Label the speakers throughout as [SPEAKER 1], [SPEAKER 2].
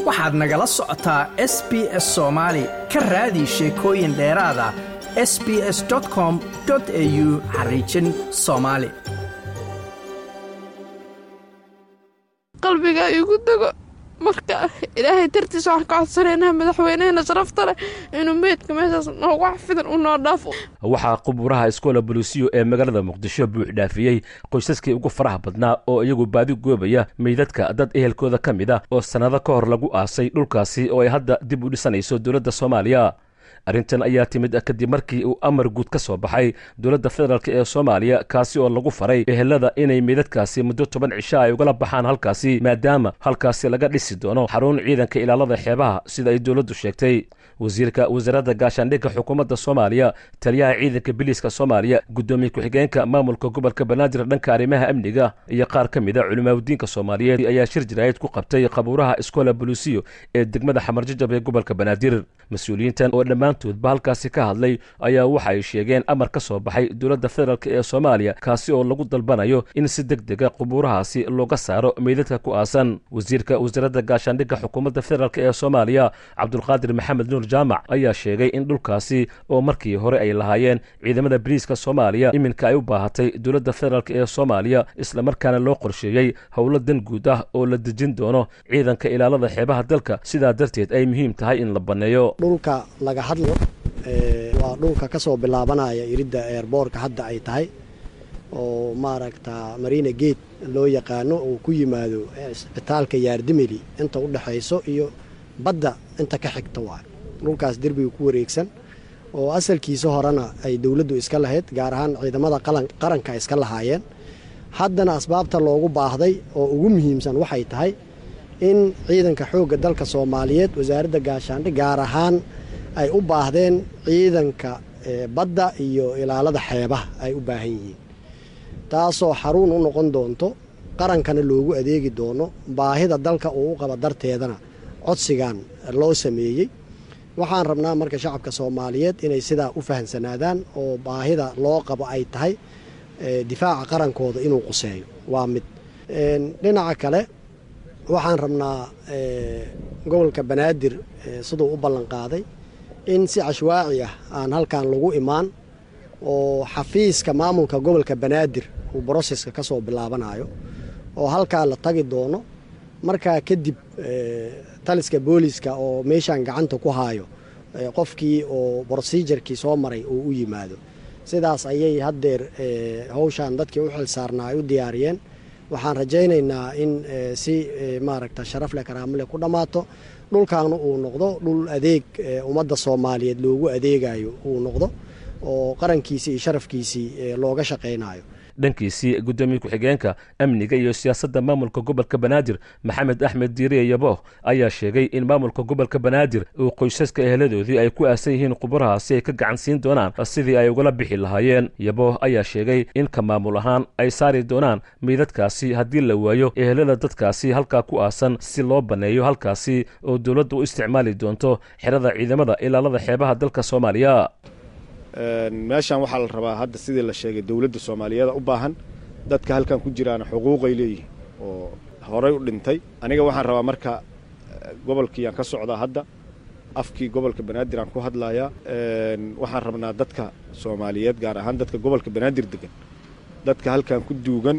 [SPEAKER 1] waxaad nagala socotaa s b s soomaali ka raadi sheekooyin dheeraada s b s com au xariijin soomaali
[SPEAKER 2] qalbiga igu dego marka ilaahay dartiisa waxaan ka codsanaynaa madaxweyneheena sharafta leh inuu meydka meeshaas noogu xafidan u noo dhaafo
[SPEAKER 3] waxaa quburaha iskoola bolisiyo ee magaalada muqdisho buux dhaafiyey qoysaskii ugu faraha badnaa oo iyagu baadi goobaya meydadka dad ehelkooda ka mid ah oo sannado ka hor lagu aasay dhulkaasi oo ay hadda dib u dhisanayso dowladda soomaaliya arrintan ayaa timid kadib markii uu amar guud ka soo baxay dowladda federaalk ee soomaaliya kaasi oo lagu faray ehelada inay meydadkaasi muddo toban cisho ay ugala baxaan halkaasi maadaama halkaasi laga dhisi doono xarun ciidanka ilaalada xeebaha sida ay dowladdu sheegtay wasiirka wasaaradda gaashaandhigga xukuumadda soomaaliya taliyaha ciidanka biliiska soomaaliya guddoomiye ku-xigeenka maamulka gobolka banaadir dhanka arrimaha amniga iyo qaar ka mid a culimaaudiinka soomaaliyeed ayaa shir jiraayid ku qabtay qabuuraha iskoola bolisiyo ee degmada xamarjajab ee gobolka banaadir mas-uuliyiintan oo dhammaantoodba halkaasi ka hadlay ayaa waxa ay sheegeen amar ka soo baxay dowladda federaalk ee soomaaliya kaasi oo lagu dalbanayo in si deg dega qubuurahaasi looga saaro meydadka ku aasan wasiirka wasaaradda gaashaandhigga xukuumadda federaalk ee soomaaliya cabdulqaadir maxamed nuur jaamac ayaa sheegay in dhulkaasi oo markii hore ay lahaayeen ciidamada bariiska soomaaliya iminka ay u baahatay dowladda federaalk ee soomaaliya islamarkaana loo qorsheeyey howlo dan guud ah oo la dejin doono ciidanka ilaalada xeebaha dalka sidaa darteed ay muhiim tahay in la banneeyo
[SPEAKER 4] dhulka laga hadlo waa dhulka ka soo bilaabanaya iridda eerboorka hadda ay tahay oo maaragta marina gate loo yaqaano uu ku yimaado cisbitaalka yaardimeli inta u dhexayso iyo badda inta ka xigta waay dhulkaas derbiga ku wareegsan oo asalkiisa horena ay dowladdu iska lahayd gaar ahaan ciidamada qaranka iska lahaayeen haddana asbaabta loogu baahday oo ugu muhiimsan waxay tahay in ciidanka xoogga dalka soomaaliyeed wasaaradda gaashaandhig gaar ahaan ay u baahdeen ciidanka badda iyo ilaalada xeebaha ay u baahan yihiin taasoo xaruun u noqon doonto qarankana loogu adeegi doono baahida dalka uu u qaba darteedana codsigan loo sameeyey waxaan rabnaa marka shacabka soomaaliyeed inay sidaa u fahamsanaadaan oo baahida loo qabo ay tahay difaaca qarankooda inuu quseeyo waa mid dhinaca kale waxaan rabnaa gobolka banaadir siduu u ballan qaaday in si cashwaaci ah aan halkan lagu imaan oo xafiiska maamulka gobolka banaadir uu broseska ka soo bilaabanayo oo halkaa la tagi doono markaa kadib taliska booliska oo meeshaan gacanta ku haayo qofkii oo brosejarkii soo maray uu u yimaado sidaas ayay haddeer hawshaan dadkii u xil saarnaa ay u diyaariyeen waxaan rajaynaynaa in si maaragta sharaf leh karaamo leh ku dhammaato dhulkaana uu noqdo dhul adeeg ummadda soomaaliyeed loogu adeegayo uu noqdo oo qarankiisii iyo sharafkiisii looga shaqaynayo
[SPEAKER 3] dhankiisii guddoomiye ku-xigeenka amniga iyo siyaasadda maamulka gobolka banaadir maxamed axmed diiriye yabooh ayaa sheegay in maamulka gobolka banaadir uu qoysaska eheladoodii ay ku aasan yihiin quburahaasi ay ka gacan siin doonaan sidii ay ugala bixi lahaayeen yabooh ayaa sheegay in ka maamul ahaan ay saari doonaan meydadkaasi haddii la waayo ehelada dadkaasi halkaa ku aasan si loo banneeyo halkaasi oo dowladda u isticmaali doonto xerada ciidamada ilaalada xeebaha dalka soomaaliya
[SPEAKER 5] meeshaan waxaa la rabaa hadda sidii la sheegay dowladda soomaaliyeeda u baahan dadka halkan ku jiraana xuquuqay leeyihiin oo horay u dhintay aniga waxaan rabaa marka gobolkiiyaan ka socdaa hadda afkii gobolka banaadir aan ku hadlayaa waxaan rabnaa dadka soomaaliyeed gaar ahaan dadka gobolka banaadir degan dadka halkan ku duugan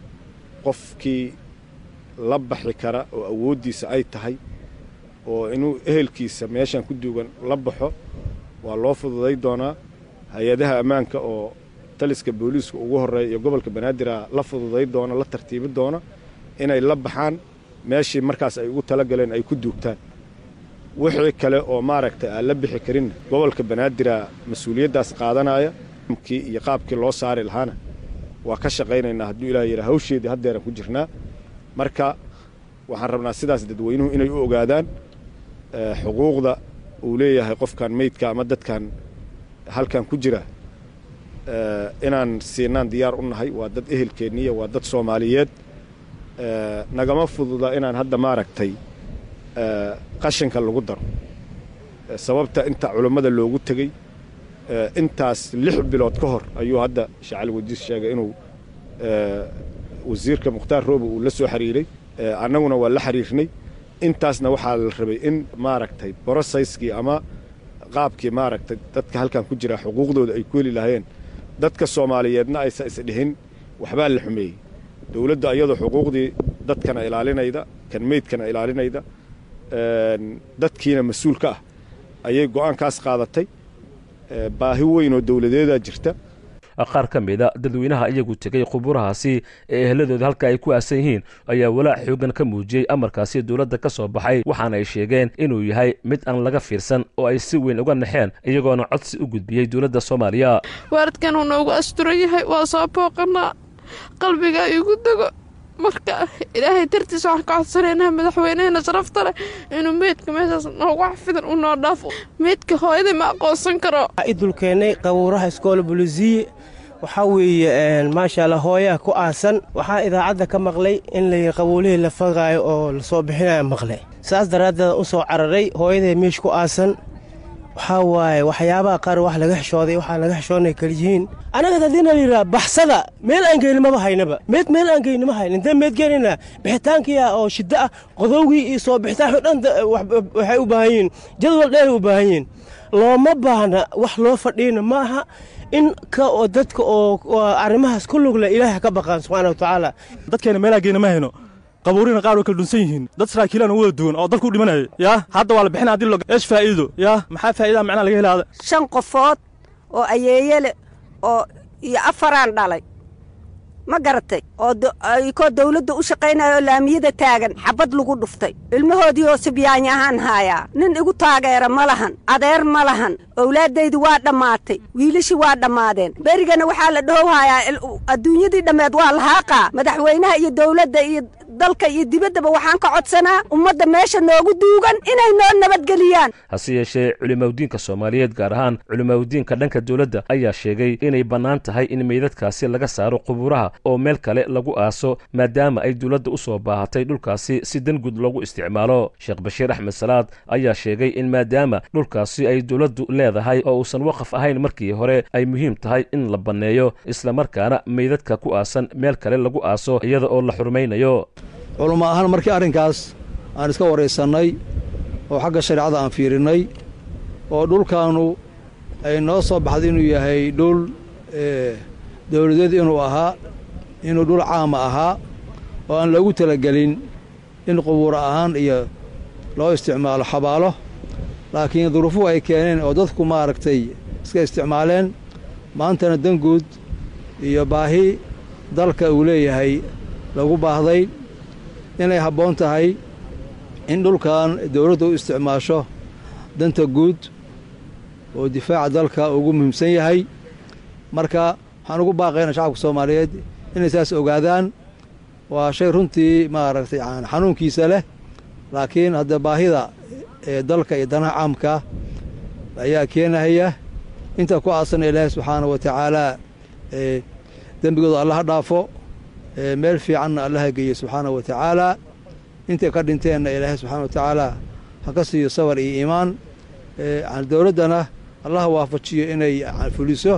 [SPEAKER 5] qofkii la baxi kara oo awooddiisa ay tahay oo inuu ehelkiisa meeshaan ku duugan la baxo waa loo fududay doonaa hay-adaha ammaanka oo taliska booliiska ugu horreeya iyo gobolka banaadirah la fududay doona la tartiibi doona inay la baxaan meeshii markaas ay ugu talagaleen ay ku duugtaan wixii kale oo maaragtay aan la bixi karinna gobolka banaadirah mas-uuliyaddaas qaadanaya kii iyo qaabkii loo saari lahaana waa ka shaqaynaynaa hadduu ilaah yidhaa hawsheedii haddeeran ku jirnaa marka waxaan rabnaa sidaas dadweynuhu inay u ogaadaan xuquuqda uu leeyahay qofkan meydka ama dadkan halkan ku jira inaan siinaan diyaar u nahay waa dad ehelkeenniya waa dad soomaaliyeed nagama fududa inaan hadda maaragtay qashinka lagu daro sababta inta culammada loogu tegey intaas lix bilood ka hor ayuu hadda shacali wadiis sheegay inuu wasiirka mukhtaar roobe uu la soo xiriiray annaguna waa la xiriirnay intaasna waxaa la rabay in maaragtay borosayskii ama qaabkii maaragtay dadka halkan ku jira xuquuqdooda ay ku heli lahaayeen dadka soomaaliyeedna aysa isdhihin waxbaa la xumeeyey dowladda iyadoo xuquuqdii dadkana ilaalinayda kan meydkana ilaalinayda dadkiina mas-uul ka ah ayay go'aankaas qaadatay baahi weyn oo dowladeedaa jirta
[SPEAKER 3] qaar ka mida dadweynaha iyagu tegey quburahaasi ee ehladooda halka ay ku aasan yihiin ayaa walaac xoogan ka muujiyey amarkaasi dowladda ka soo baxay waxaana ay sheegeen inuu yahay mid aan laga fiirsan oo ay si weyn uga naxeen iyagoona codsi u gudbiyey dowladda soomaaliya
[SPEAKER 2] waaradkan uu noogu asturan yahay waa soo booqanaa qalbiga igu dego marka ilaahay dartiisa waxaan ka codsanaynaa madaxweyneheena sharafta leh inuu meydka meeshaas noogu xafidan u noo dhaafo meydka hooyadii ma aqoonsan karo
[SPEAKER 6] idulkeennay qabuuraha iskoola bulisiye waxaa weeye maasha allah hooyaha ku aasan waxaa idaacadda ka maqlay in la qabuulihii la fagaayo oo lasoo bixinayo maqlay saas daraaddeed u soo cararay hooyadee meesh ku aasan waxaa waaye waxyaabaha qaar wax laga xishooday waxaa laga xishoonay kaliyihiin annaga haddiina la yidhaha baxsada meel aan geynimaba haynaba meed meel aan geynima hayn intee meed geenaynaa bixitaankiia oo shiddo ah qodowgii iyo soo bixitaanki dhan waxay u baahan yihiin jadwal dheeray u baahan yihiin looma baahna wax loo fadhiina ma aha in ka oo dadka oo arrimahaas ku lugle ilaahay ka baqaan subxaana wa tacaala
[SPEAKER 7] dadkeena meelaa geena ma hayno qabuurina qaar way kala dhunsan yihiin dad saraakiilaan u wada duwan oo dalku u dhimanaya yaa hadda waa la bixina hadii lo eesh faa'iido yaa maxaa faa'iidaha macnaha laga helaada
[SPEAKER 8] shan qofood oo ayeeyele oo iyo afaraan dhalay ma garatay oo koo dawladda u shaqaynayo oo laamiyada taagan xabad lagu dhuftay ilmahoodii oo sibyaanya ahaan haayaa nin igu taageera ma lahan adeer ma lahan owlaaddaydu waa dhammaatay wiilashii waa dhammaadeen berigana waxaa la dhahow haayaa adduunyadii dhammeed waa lahaaqaa madaxweynaha iyo dawladda iyo dalka iyo dibaddaba waxaan ka codsanaa ummadda meesha noogu duugan inay noo nabadgeliyaan
[SPEAKER 3] hase yeeshee culimaudiinka soomaaliyeed gaar ahaan culimaudiinka dhanka dowladda ayaa sheegay inay bannaan tahay in meydadkaasi laga saaro qubuuraha oo meel kale lagu aaso maadaama ay dowladda u soo baahatay dhulkaasi si dangud loogu isticmaalo sheekh bashiir axmed salaad ayaa sheegay in maadaama dhulkaasi ay dowladdu leedahay oo uusan waqaf ahayn markii hore ay muhiim tahay in la banneeyo islamarkaana meydadka ku aasan meel kale lagu aaso iyada oo la xurmaynayo
[SPEAKER 9] culummo ahaan markii arrinkaas aan iska waraysannay oo xagga shareecada aan fiirinnay oo dhulkaannu ay noo soo baxday inuu yahay dhul dawladeed inuu ahaa inuu dhul caama ahaa oo aan loogu talagelin in qubuura ahaan iyo loo isticmaalo xabaalo laakiin duruufuhu ay keeneen oo dadku maaragtay iska isticmaaleen maantana danguud iyo baahi dalka uu leeyahay lagu baahday inay habboon tahay in dhulkan dawladda u isticmaasho danta guud oo difaaca dalka ugu muhiimsan yahay marka waxaan ugu baaqayna shacabka soomaaliyeed inay saas ogaadaan waa shay runtii maaragtay xanuunkiisa leh laakiin hadda baahida ee dalka iyo danaha caamka ayaa keenahaya inta ku aasana ilaahay subxaana wa tacaalaa dembigooda allaha dhaafo meel fiicanna allaha geeye subxaana wa tacaalaa intay ka dhinteenna ilaahay subxana wa tacaalaa ha ka siiyo sabar iyo iimaan dowladdana allaha waafajiyo inay fuliso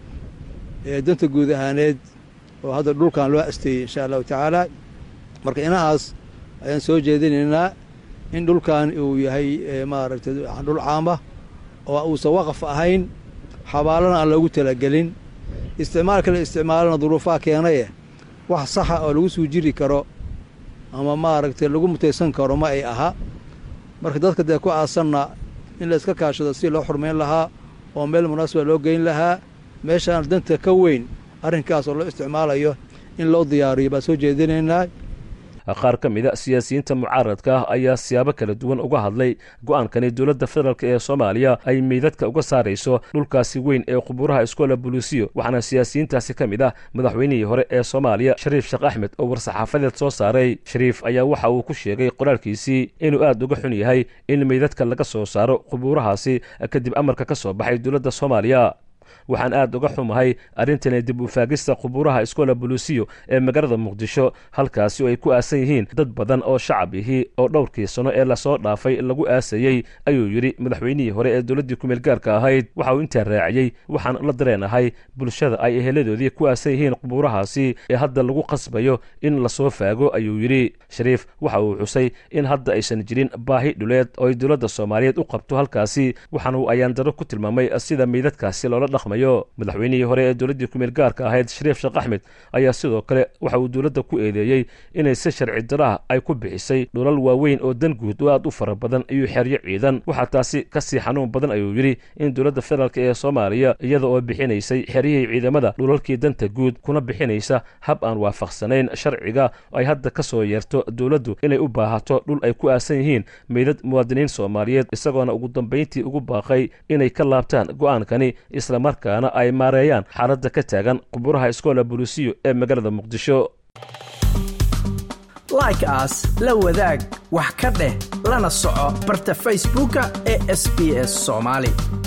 [SPEAKER 9] danta guud ahaaneed oo hadda dhulkan loo asteeyey insha allahu tacaalaa marka inahaas ayaan soo jeedinaynaa in dhulkan uu yahay maaragtay dhul caama oo uusan waqaf ahayn xabaalana aan loogu talagelin isticmaalka la isticmaalana duruufaha keenaye wax saxa oo lagu suu jiri karo ama maaragtay lagu mutaysan karo ma ay aha marka dadka dee ku aasanna in la iska kaashado si loo xurmayn lahaa oo meel munaasiba loo geyn lahaa meeshaan danta ka weyn arrinkaas oo loo isticmaalayo in loo diyaariyo baan soo jeedinaynaa
[SPEAKER 3] qaar ka mid a siyaasiyiinta mucaaradka ah ayaa siyaabo kala duwan uga hadlay go'aankani dowladda federaalk ee soomaaliya ay meydadka uga saarayso dhulkaasi weyn ee qubuuraha iskoola buluusiyo waxaana siyaasiyiintaasi ka mid ah madaxweynihii hore ee soomaaliya shariif sheekh axmed oo war-saxaafadeed soo saaray shariif ayaa waxa uu ku sheegay qoraalkiisii inuu aad uga xun yahay in meydadka laga soo saaro qubuurahaasi kadib amarka ka soo baxay dowladda soomaaliya waxaan aad uga xumahay arrintani dib u faagista qubuuraha iskoola bolusiyo ee magaalada muqdisho halkaasi oo ay ku aasan yihiin dad badan oo shacab ihi oo dhowrkii sano ee lasoo dhaafay lagu aasayey ayuu yidhi madaxweynihii hore ee dowladdii kumeel gaarka ahayd waxa uu intaa raaciyey waxaan la dareenahay bulshada ay eheladoodii ku aasan yihiin qubuurahaasi ee hadda lagu qasbayo in lasoo faago ayuu yidhi shariif waxa uu xusay in hadda aysan jirin baahi dhuleed oo ay dowladda soomaaliyeed u qabto halkaasi waxaana uu ayaandaro ku tilmaamay sida meydadkaasi loola dhaqmayo madaxweynihii hore ee dowladdii kumeel gaarka ahayd shariif sheekh axmed ayaa sidoo kale waxa uu dowladda ku eedeeyey inay si sharci daraha ay ku bixisay dhulal waaweyn oo dan guud oo aad u fara badan iyo xeryo ciidan waxaa taasi ka sii xanuun badan ayuu yidhi in dowladda federaalk ee soomaaliya iyada oo bixinaysay xeryihii ciidamada dhulalkii danta guud kuna bixinaysa hab aan waafaqsanayn sharciga ay hadda ka soo yeerto dowladdu inay u baahato dhul ay ku aasan yihiin meydad muwaadiniin soomaaliyeed isagoona ugu dambayntii ugu baaqay inay ka laabtaan go'aankani islamarkaana ay maareeyaan xaaladda ka taagan quburaha iskoola bolusiyo ee magaalada muqdisho
[SPEAKER 1] like aas la wadaag wax ka dheh lana soco barta facebooka ee sb s soomaali